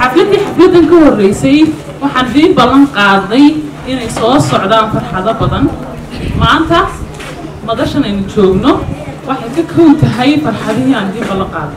xafladdii xafladdan ka horreysay waxaan idiin ballan qaaday inay soo socdaan farxado badan maanta madashan aynu joogno waxay ka kown tahay farxadihii aan idiin ballan qaaday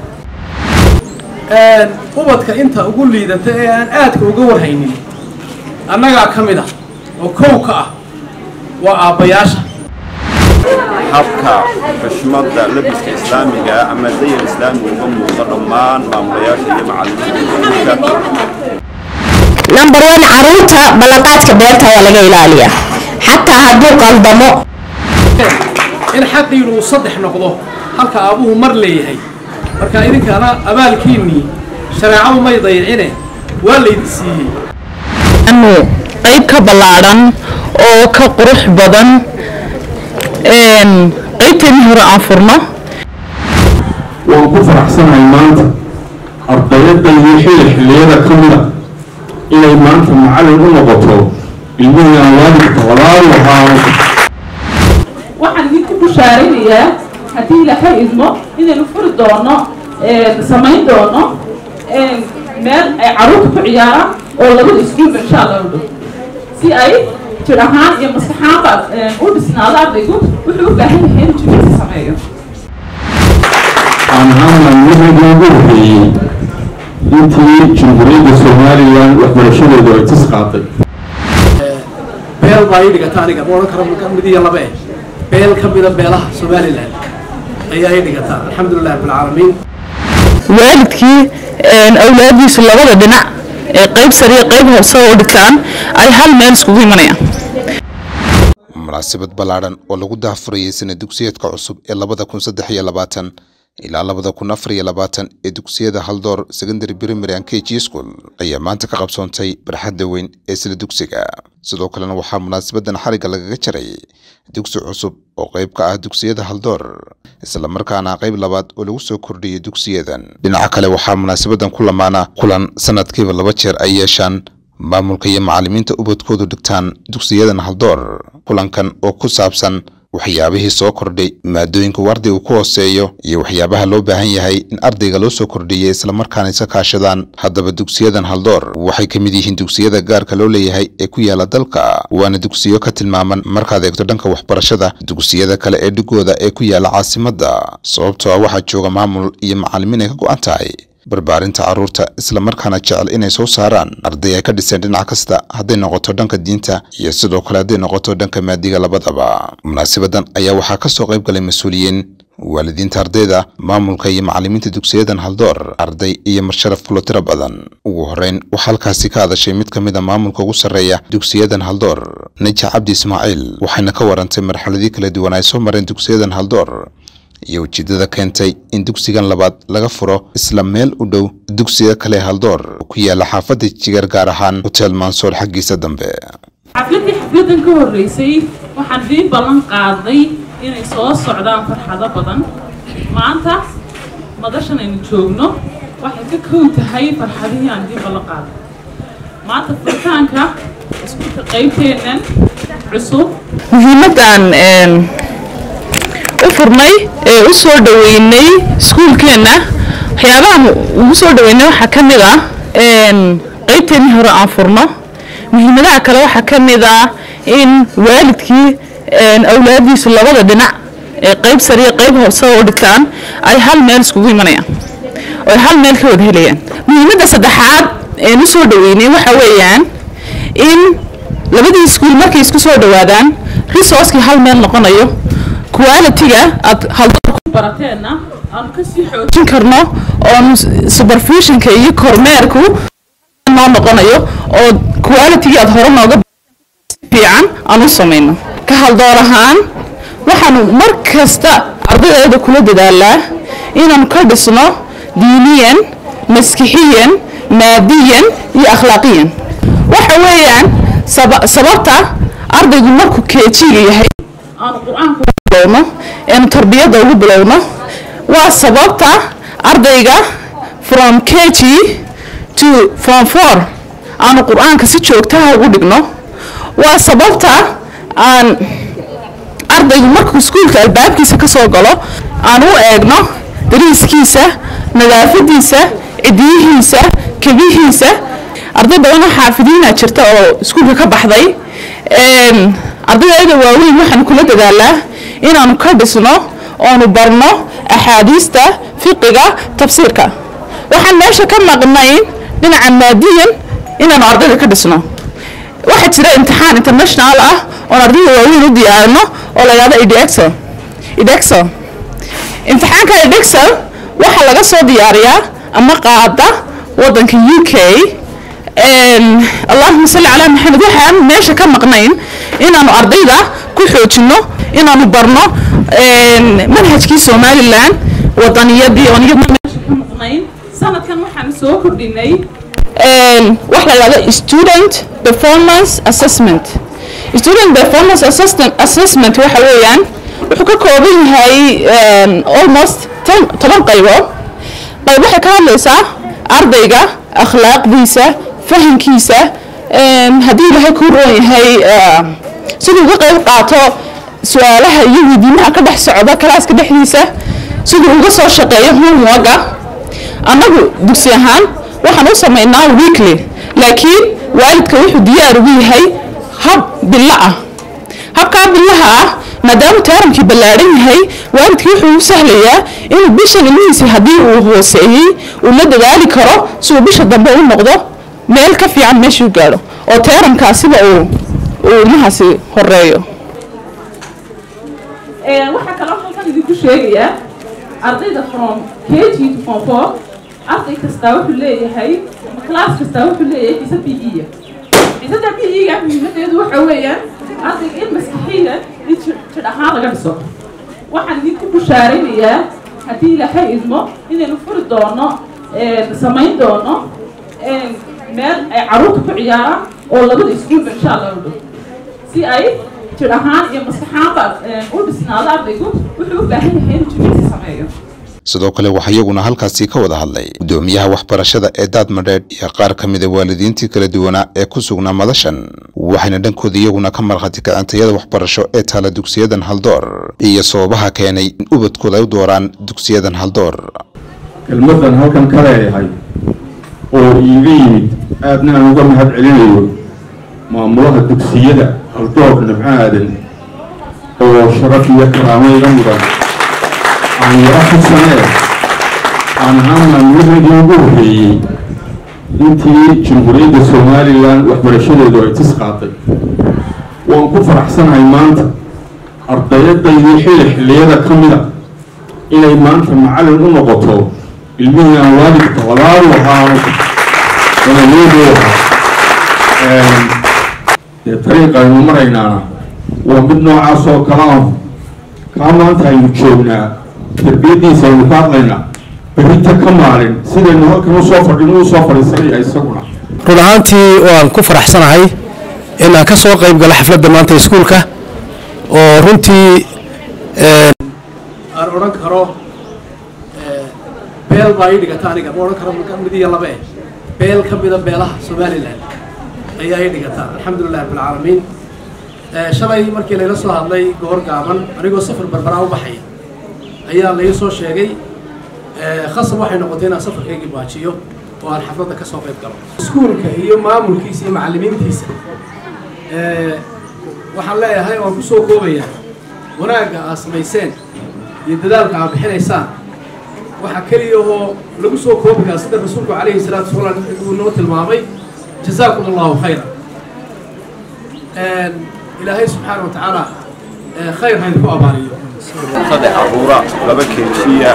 ubadka inta ugu liidata ee aan aadka uga warhaynin annagaa ka mid ah oo kow ka ah waa aabbayaasha habka xushmadda labiska islaamiga ama dayar islaamiga uga muuqda dhammaan maamulayaasha iyo macallimiinta number one caruurta ballanqaadka beerta waa laga ilaaliyaa xataa hadduu qaldamo in xaqiinu uu saddex noqdo halka aabuhu mar leeyahay marka idinkana abaalkiinnii shareecadu may dayicine waa laydin siiyey anu qayb ka ballaadhan oo ka qurux badan qaybteennii hore aan furno waan ku faraxsanahay maanta ardayadda iyo xili xilliyada ka mida inay maanta macallin u noqoto ilmihii aan waalidka walaal ahaa waxaan idinku bushaaraynayaa haddii ilaahay idmo inaynu furi doono samayn doono meel ay carruurta ku ciyaaraan oo labada iskuulba insha allah u dhow si ay jir ahaan iyo maskaxaanba u dhisnaado ardaygu wuxuu u baahan yahay inuu jimicsi sameeyo aan ahaan wixii ugu horreeyey intii jamhuuriyadda somalilan waxbarashadeedu ay tis qaaday beel baa ii dhigata aniga ma odhan karo mid iyo laba eh beel ka mida beelaha somalilan ayaa ii dhigata alxamdulilah rabbilcaalamiin waalidkii awlaadiisu labada dhinac ee qayb sare iyo qayb hoose oo dhigtaan ay hal meel iskugu imanayaan munaasabad ballaadhan oo lagu daahfurayay sana dugsiyeedka cusub ee labada kun saddex iyo labaatan ilaa labada kun afar iyo labaatan ee dugsiyada haldoor secondary primary and kg school ayaa maanta ka qabsoontay barxadda weyn ee isla dugsiga sidoo kalena waxaa munaasabadan xarigga lagaga jaray dugsi cusub oo qayb ka ah dugsiyada haldoor isla markaana qayb labaad oo lagu soo kordhiyay dugsiyadan dhinaca kale waxaa munaasabadan ku lamaana kulan sanadkiiba laba jeer ay yeeshaan maamulka iyo macallimiinta ubadkoodu dhigtaan dugsiyadan haldoor kulankan oo ku saabsan waxyaabihii soo kordhay maadooyinka uu ardaygu ku hooseeyo iyo waxyaabaha loo baahan yahay in ardayga loo soo kordhiyay islamarkaana isa kaashadaan haddaba dugsiyadan haldoor waxay ka mid yihiin dugsiyada gaarka loo leeyahay ee ku yaala dalka waana dugsiyo ka tilmaaman markaad eegto dhanka waxbarashada dugsiyada kale ee dhigooda ee ku yaala caasimadda sababtoo ah waxaa jooga maamul iyo macallimiin ay ka go'an tahay barbaarinta carruurta islamarkaana jecel inay soo saaraan arday ay ka dhiseen dhinac kasta hadday noqoto dhanka diinta iyo sidoo kale hadday noqoto dhanka maadiga labadaba munaasabadan ayaa waxaa ka soo qayb galay mas-uuliyiin waalidiinta ardayda maamulka iyo macallimiinta dugsiyadan haldoor arday iyo marsharaf kulo tiro badan ugu horreyn waxaa halkaasi ka hadashay mid ka mid a maamulka ugu sarreeya dugsiyadan haldoor naja cabdi ismaaciil waxayna ka warantay marxaladii kala duwan ay soo mareen dugsiyadan haldoor iyo ujeeddada keentay in dugsigan labaad laga furo isla meel u dhow dugsiga kale haldoor oo ku yaala xaafadda jigar gaar ahaan hotel mansoor xaggiisa dambe xafladdii xafladdan ka horreysay waxaan idiin ballan qaaday inay soo socdaan farxado badan maanta madashan aynu joogno waxay ka kown tahay farxadihii aan idiin ballan qaaday maanta furitaanka iskuulka qaybteennan cusub muhiimaddan u furnay ee u soo dhoweynay iskuulkeenna waxyaabaha ugu soo dhoweynay waxaa ka mid ah qaybteennii hore aan furno muhiimadaha kale waxaa ka mid ah in waalidkii awlaadiisu labada dhinac ee qayb sare iyo qayb hoose oo dhigtaan ay hal meel iskugu imanayaan oo ay hal meel ka wada helayaan muhiimadda saddexaad een u soo dhoweynay waxa weeyaan in labadii iskuul markay isku soo dhowaadaan resourcekii hal meel noqonayo quality-ga aad haldoor barateenna aanu kasii xoog xoojin karno oo supervisionka iyo kormeerku noo noqonayo oo quality-ga aad hore nooga fiican aan u samayno ka haldoor ahaan waxaanu mar kasta ardaydeeda kula dadaalaa inaanu ka dhisno diiniyan maskixiyan maadiyan iyo akhlaaqiyan waxa weeyaan saba- sababta ardaygu markuu keejiga yahay aanu qur-aanku bilowno eenu tarbiyadda ugu bilowno waa sababta ardayga from kg to form four aanu qur-aanka si joogtaha ugu dhigno waa sababta aan ardaygu markuu iskuulka albaabkiisa ka soo galo aan u eegno dariiskiisa nadaafadiisa cidiyihiisa kebihiisa arday badanoo xaafidiina jirta oo iskuulka ka baxday ardayda waaweyn waxaan kula dadaalaa inaanu ka dhisno oonu barno axaadiista fiqiga tafsiirka waxaan meesha ka maqnayn dhinaca maadiyan inaanu ardayda ka dhisno waxaa jira imtixaan international ah oon ardayda waaweyn u diyaarino oo la yidhahdo idexel idexel imtixaanka idexel waxaa laga soo diyaariyaa ama qaada wadanka u k allahuma salli calaa maxamed waxaan meesha ka maqnayn inaanu ardayda ku xoojino inaanu barno manhajkii somalilan wadaniyadii oon iyadna meesha ka maqnayn sanadkan waxaan soo kordhinay wax la yidhahdo student performance assessment student performance assessment assessment waxa weeyaan wuxuu ka kooban yahay almost toban qaybood qayb waxay ka hadlaysaa ardayga akhlaaqdiisa fahankiisa haddii ilaahay kuu roon yahay siduu uga qayb qaato su-aalaha iyo weydiimaha ka dhex socda kalaaska dhexdiisa siduu uga soo shaqeeyo homeworka annagu dugsi ahaan waxaan u samaynaa weekly laakiin waalidka wuxuu diyaar ugu yahay hab bilo ah habkaa bilaha ah maadaama taaramkii ballaadhan yahay waalidkii wuxuu u sahlayaa inuu bishan ilmihiisa haddii uu hooseeyey uu la dadaali karo si uu bisha dambe u noqdo meel ka fiican meeshuu gaadho oo taaramkaasiba uu uu ilmahaasi horeeyo waxaa kaloo halkan idinku sheegayaa ardayda from k g to form four arday kastaa wuxuu leeyahay ama class kastaa wuxuu leeyahay xiisad b e xiisada b e ga muhiimadeedu waxa weeyaan ardayga in maskaxiya in jir ahaan laga dhiso waxaan idinku bushaaraynayaa haddii ilaahay idmo inaynu furi doono samayn doono meel ay carruurta ku ciyaaraan oo labada iskuulba insha allah u dhow si ay jir ahaan iyo maskaxaanba u dhisnaado ardaygu wuxuu u baahan yahay inuu jimicsi sameeyo sidoo kale waxaa iyaguna halkaasi ka wada hadlay gudoomiyaha waxbarashada ee daadmadheedh iyo qaar ka mida waalidiintii kala duwanaa ee ku sugnaa madashan waxayna dhankooda iyaguna ka markhaati kaceen tayada waxbarasho ee taala dugsiyadan haldoor iyo sababaha keenay in ubadkooda ay u dooraan dugsiyadan haldoor kelmadan halkan ka leeyahay oo iiga yimid aadna aan uga mahad celinayo maamulaha dugsiyada haldoor nabco aadan oo sharaf iyo karaamo iga mudan aan yaro xasanee aan ahaan maamulaheedii ugu horreeyey intii jamhuuriyadda somalilan waxbarashadeedu ay tis qaaday waan ku faraxsanahay maanta ardayadaydii xilli xilliyada ka mida inay maanta macallin u noqoto ilmihii aan waalidka walaal ahaano walaaleedu ahaa dee dariiqaynu maraynaana waa mid noocaas oo kale ah kaa maanta aynu joognaa tarbiyadiisa aynu ka hadlaynaa berita ka maalin sidaynu halkan usoo fadhin usoo fadhiisanaya isaguna run ahaantii waan ku faraxsanahay in aan ka soo qayb galo xafladda maanta iskuulka oo runtii aan odhan karo beel baa ii dhigata aniga ma odhan karo mid iyo laba eh beel ka mida beelaha somalilan ayaa ii dhigata alxamdulilah rabbilcaalamiin shalay markii layla soo hadlay goor gaaban anigoo safar barbaraa u baxay ayaa lai soo sheegay khasab waxay noqotay inaan safarkaygii baajiyo oo aan xafladda ka soo qayb galo iskuulka iyo maamulkiisa iyo macallimiintiisa waxaan leeyahay waan ku soo koobayaa wanaagga aad samayseen iyo dadaalka aad bixinaysaan waxaa keliya oo lagu soo koobi karaa sida rasuulku calayhi salaatu wasalaam uu noo tilmaamay jazaakum allahu khayra ilaahay subxaana wa tacaala khayr hayd ku abaaliyo saddex caruura laba keejiya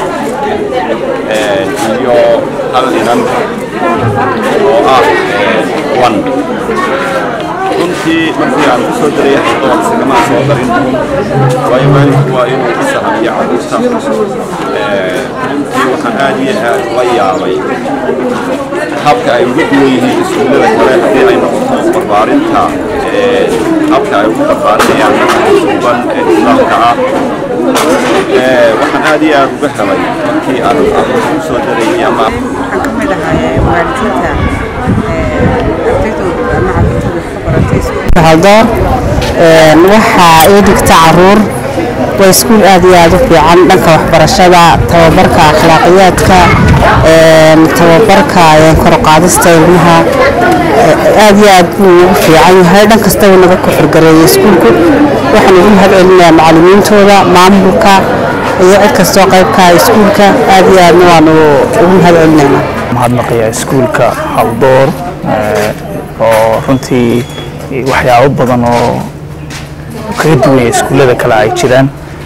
iyo hal inan oo ah wan runtii markii aan ku soo daray xadoon isagama soo darin waayo waalidku waa inuu ka sahabiyo caruurta runtii waxaan aad iyo aad ula yaabay habka ay ugu duwan yihiin iskuullada kale haddii ay noqoto barbaarinta habka ay ugu barbaarinayaan dhaqanka suuban ee islaamka ah waxaan aad iyo aad uga helay markii aan caruurta ku soo darayay ama waxaan ka mid ahay waalidiinta ardaydooda ama carruurtooda ka baratay iskuulka haldoor waxaa ii dhigta caruur waa iskuul aad iyo aad u fiican dhanka waxbarashada tababarka akhlaaqiyaadka tababarka kor u qaadista ilmaha aad iyo aad buu ugu fiican yahay dhan kastaba naga ku xirgareeyay iskuulku waxaan ugu mahad celinayaa macallimiintooda maamulka iyo cid kastoo qaybka iskuulka aad iyo aadna waanu ugu mahad celinaynaa mahadnaqaya iskuulka haldoor oo runtii waxyaabo badan oo kaga duwanya iskuullada kale ay jiraan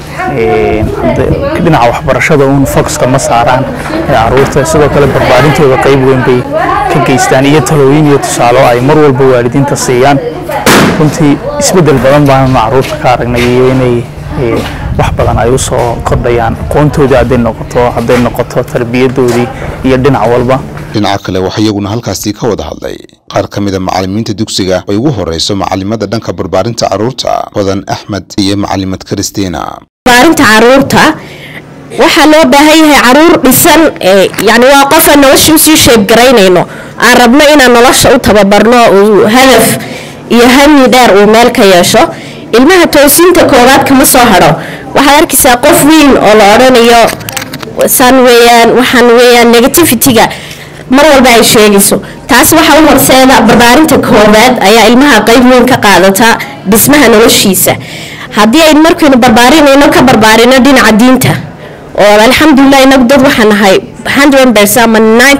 dhinaca waxbarashada uun foxka ma saaraan caruurta sidoo kale barbaarintooda qayb weyn bay ka geystaan iyo talooyin iyo tusaalo ay mar walba waalidiinta siiyaan runtii isbeddel badan baanu caruurta ka aragnay iyo inay wax badan ay u soo kordhayaan aqoontoodii hadday noqoto hadday noqoto tarbiyadoodii iyo dhinac walba dhinaca kale waxaa iyaguna halkaasi ka wada hadlay qaar ka mida macallimiinta dugsiga ay ugu horeyso macalimada dhanka barbaarinta carruurta badan axmed iyo macalimad kristina barbaarinta caruurta waxaa loo baahan yahay caruur dhisan yani waa qof aan nolosha usii sheebgaraynayno aan rabno inaan nolosha u tababarno uu hadaf iyo hami dheer uu meel ka yeesho ilmaha toosinta koowaad kama soo hadho waxaad arkaysaa qof weyn oo la odhanayo san weyaan waxaan weyaan negativity-ga mar walba ay sheegayso taas waxaa u horseeda barbaarinta koowaad ayaa ilmaha qayb weyn ka qaadata dhismaha noloshiisa haddii ay markaynu barbaarinayno ka barbaarino dhinaca diinta oo alxamdulilah inagu dad waxaan nahay ama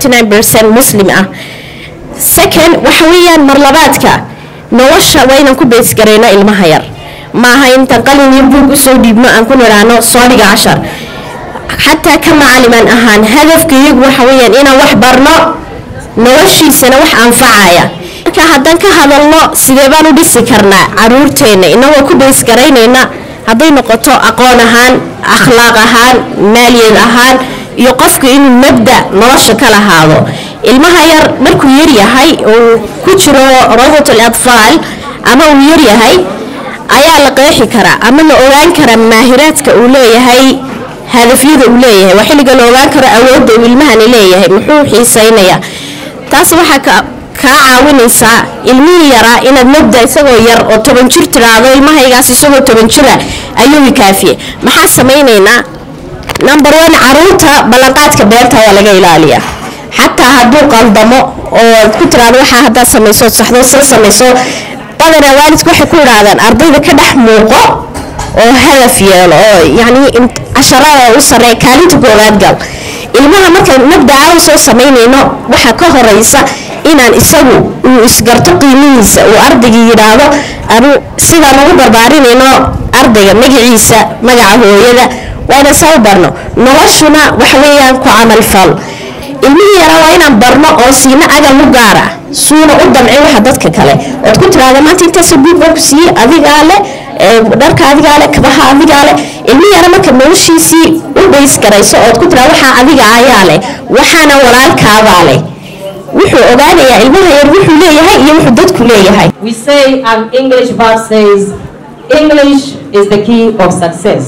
muslim ah second waxa weeyaan marlabaadka nolosha waa inaan ku beysgarayno ilmaha yar maaha intaan qalin iyo buug usoo dhiibno aan ku nidhaahno soo dhiga cashar xataa ka macaliman ahaan hadafka iyagu waxa weyaan inaan wax barno noloshiisana wax anfacaya marka haddaan ka hadalno sidee baan u dhisi karnaa caruurteenna inagoo ku beysgaraynayna hadday noqoto aqoon ahaan akhlaaq ahaan maaliyad ahaan iyo qofka inuu mabda nolosha ka lahaado ilmaha yar markuu yaryahay uu ku jiro rawdatul atfaal ama uu yaryahay ayaa la qeexi karaa ama la ogaan karaa maahiraadka uu leeyahay hadafyada uu leeyahay waa xilliga la ogaan karo awoodda uu ilmahani leeyahay muxuu xiisaynayaa taas waxaa kaa caawinaysaa ilmihii yaraa inaad mabda isagoo yar oo toban jir tiraahdo ilmahaygaas isagoo toban jira ayuu kaafiye maxaa samaynaynaa number one caruurta ballanqaadka beerta ayaa laga ilaaliyaa xataa hadduu qaldamo oo ku tiraado waxaa haddaad samayso saxdo sa samayso badanaa waalidku waxay ku idhaahdaan ardayda ka dhex muuqo oo hadaf yeelo oo yacni casharada u sarreeya kaalinta koowaad gal ilmaha markaan mabdaca u soo samaynayno waxaa ka horeysa inaan isagu uu isgarto qiimihiisa uu ardayga yidhaahdo anu sidaan ugu barbaarinayno ardayga magaciisa magaca hooyada waa inaan saa u barno noloshuna waxa weeyaan ku camalfal ilmihii yaraa waa inaan barno oo siina agal u gaara suuna u damcin waxa dadka kale ood ku tiraahda maanta intaasoo buug baa ku siiyey adigaa leh dharka adigaa leh kabaha adigaa leh ilmihii yara marka noloshiisii u bays garayso ood ku tiraada waxaa adiga ayaa leh waxaana walaalkaabaa leh wuxuu ogaanayaa ilmaha yar wuxuu leeyahay iyo wuxuu dadku leeyahay We say an English verse says, English is the key of success.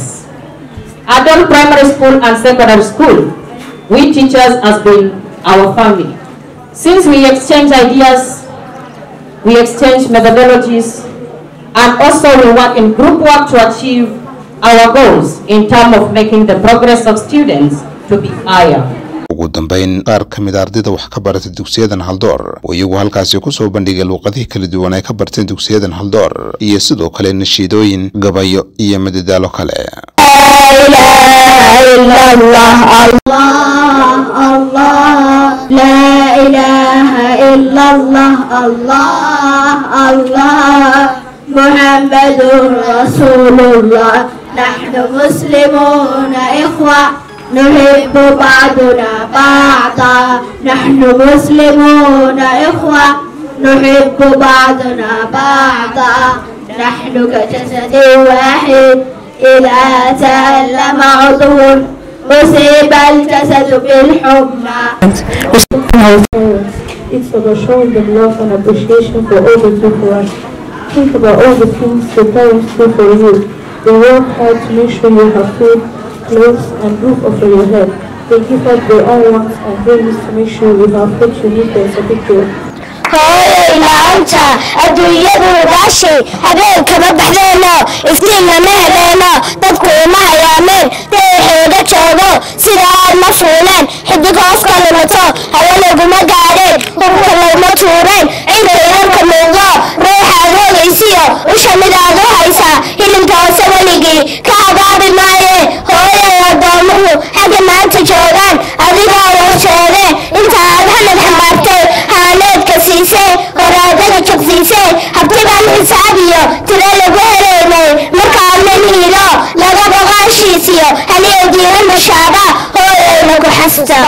Adult primary school and secondary school, we teachers has been our family. Since we exchange ideas, we exchange methodologies, and also we work in group work to achieve our goals in terms of making the progress of students to be higher. ugu dambeyn qaar ka mid a ardayda wax ka barata dugsiyadan haldoor oo iyagu halkaasi kusoo bandhigay luuqadihii kala duwan ay ka barteen dugsiyadan haldoor iyo sidoo kale nashiidooyin gabayo iyo madadaalo kale محمد رسول الله نحن مسلمون إخوة نحب بعضنا بعضا نحن مسلمون إخوة نحب بعضنا بعضا نحن كجسد واحد إذا تألم عضو أصيب الجسد بالحمى It's about showing them love and appreciation for all they do for us. Think about all the things the parents do for you. They work hard to make sure you have food, clothes, and roof over your head. They give up their own wants and dreams to make sure you have what you need as a big deal. hooyay la-aanta adduunyadu gaashay habeenkama baxdeeno iftiin lama heleeno dadku uma hayaameen deexeeda joogo sida aad ma fuuleen xidig hoos ka lumato hawe laguma gaadheen hubka laguma tuureen cinka yararka muuqdo ruuxaad hoogaysiyo usha midaad u haysaa hilinka hoose weligii ka abaabi maaye hooyay addoomuhu xagga maanta joogaan adigoo warsheede inta aad hanad xambaartay haaneedka siisay horaadada jogsiisay habtibaan xisaabiyo tiro lagu heleynay markaanan hiilo laga boqaashiisiyo haliyo diina mashaaba hooyayna ku xasta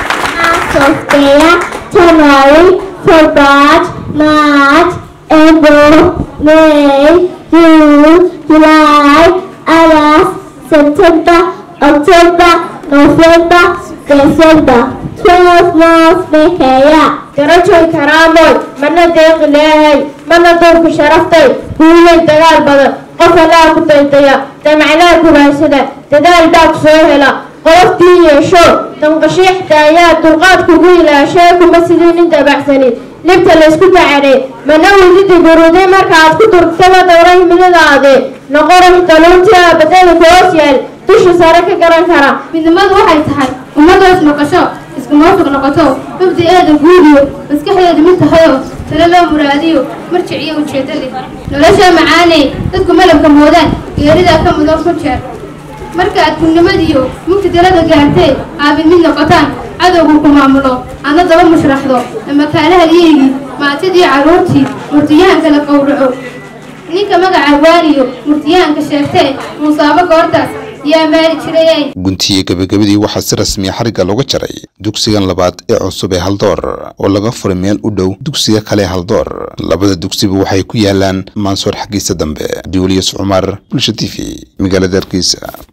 Software, January, February, March, April, May, June, July, August, September, October, November, December. Twelve months make a year. garajoy karaamoy mana deeqi leehay mana duurku sharaftay guulay dagaal badan qof allaa ku daydaya damacnaa gubaashada dadaal baa ku soo hela qoloftii yeesho danqashiixda ayaa dulqaad kugu ilaashee kuma sidii nin dabacsanin libta laysku dacanay mana wididi guruday markaaad ku durtaba dowra himiladaade noqorax daluuntii aabadada ku hoos yaal dusha sare ka garan kara midnimadu waxay tahay ummadoo ismaqasho iskumawfiq noqoto mabdi-eeda guudiyo maskaxdeeda mid tahayo talo loo muraadiyo marjic iyo ujeedo leh nolosha macaaney dadku malabka moodaan geeridaa ka mudan ku jeer marka aad kunnimadiyo mugti dalada gaartee aabid mid noqotaan cadowgu ku maamulo adna daba mushraxdo ama kaalahalyeygii maatidii carruurtii murtiyahanka la qowraco ninka magaca waaniyo murtiyahanka sheegtee muusaabo goortaas yaa maali jirayay guntiye gebagabadii waxaa si rasmiya xarigga looga jaray dugsigan labaad ee cusub ee haldoor oo laga furay meel u dhow dugsiga kale ee haldoor labada dugsiba waxay ku yaalaan maansoor xaggiisa dambe abdiweliyas cumar bulsha t v magaalada hargeysa